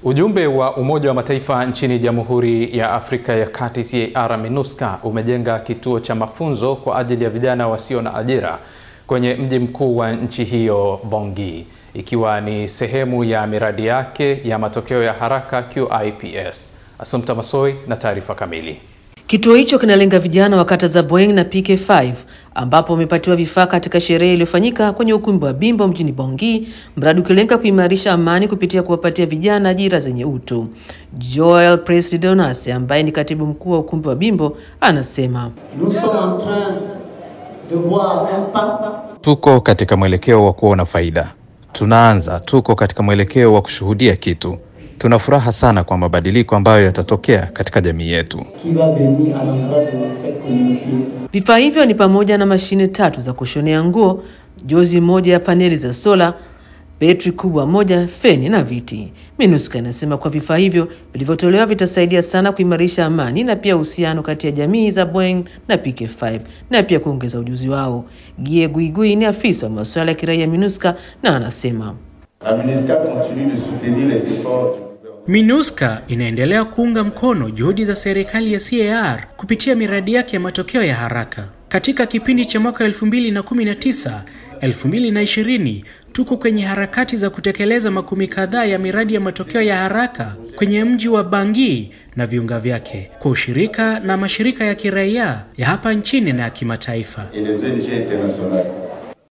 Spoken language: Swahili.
Ujumbe wa Umoja wa Mataifa nchini Jamhuri ya Afrika ya Kati CAR MINUSCA umejenga kituo cha mafunzo kwa ajili ya vijana wasio na ajira kwenye mji mkuu wa nchi hiyo Bangui, ikiwa ni sehemu ya miradi yake ya matokeo ya haraka QIPS. Assumpta Masoi na taarifa kamili. Kituo hicho kinalenga vijana wa kata za Boeng na PK5 ambapo wamepatiwa vifaa katika sherehe iliyofanyika kwenye ukumbi wa Bimbo mjini Bangui, mradi ukilenga kuimarisha amani kupitia kuwapatia vijana ajira zenye utu. Joel Presley Donas ambaye ni katibu mkuu wa ukumbi wa Bimbo anasema tuko katika mwelekeo wa kuona faida. Tunaanza, tuko katika mwelekeo wa kushuhudia kitu. Tuna furaha sana kwa mabadiliko ambayo yatatokea katika jamii yetu. Vifaa hivyo ni pamoja na mashine tatu za kushonea nguo, jozi moja ya paneli za sola, betri kubwa moja, feni na viti. MINUSCA inasema kuwa vifaa hivyo vilivyotolewa vitasaidia sana kuimarisha amani na pia uhusiano kati ya jamii za Boeng na PK5 na pia kuongeza ujuzi wao. Gie Guigui ni afisa wa masuala ya kiraia MINUSCA na anasema MINUSCA inaendelea kuunga mkono juhudi za serikali ya CAR kupitia miradi yake ya matokeo ya haraka. Katika kipindi cha mwaka 2019 2020 tuko kwenye harakati za kutekeleza makumi kadhaa ya miradi ya matokeo ya haraka kwenye mji wa Bangui na viunga vyake kwa ushirika na mashirika ya kiraia ya hapa nchini na ya kimataifa.